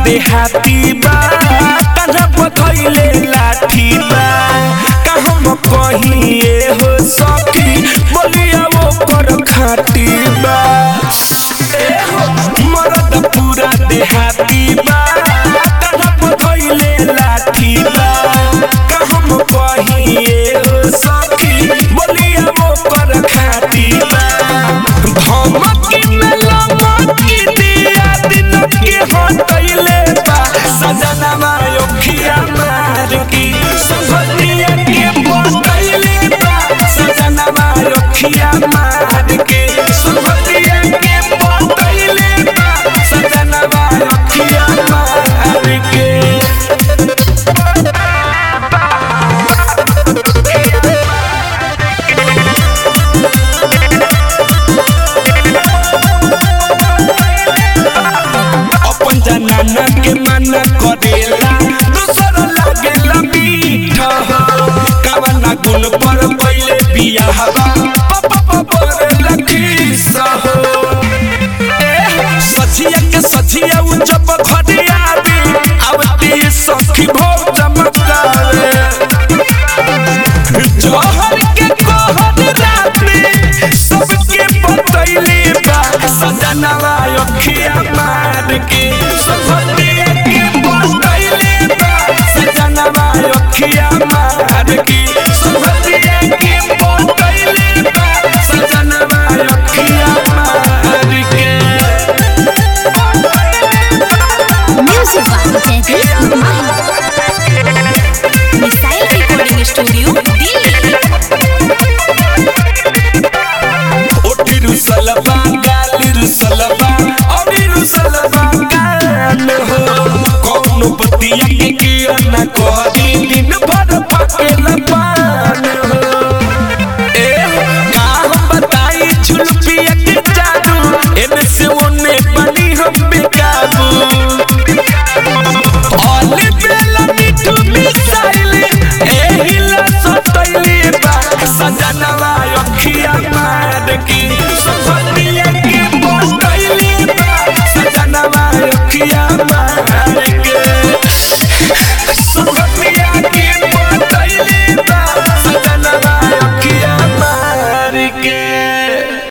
देहाती बा कान्हा पथैले लाठी बा का हम कहिए हो सखी बोलिया वो कर खाटी बा ए हो मरद पूरा देहाती बा कान्हा पथैले लाठी बा का हम कहिए हो सखी बोलिया वो कर खाटी बा धमकी में लमकी दिया दिन के हटैले बा सजनवा योखिया मार की सुभदिया के बतैले बा सजनवा योखिया मार के सुभदिया के बतैले बा सजनवा योखिया मार के अपन जनाना के मना करेला दूसर लागेला मीठा कवना गुण पर पहिले बियाहवा पापा पर लखीसा हो सचिया के सचिया उ जब घरे आवे आवती सखी भोग चमत्कार जहर के कहर रात में सबके बतैले बा सजनवा अखिया मार के सबके के बतैले बा सजनवा अखिया मार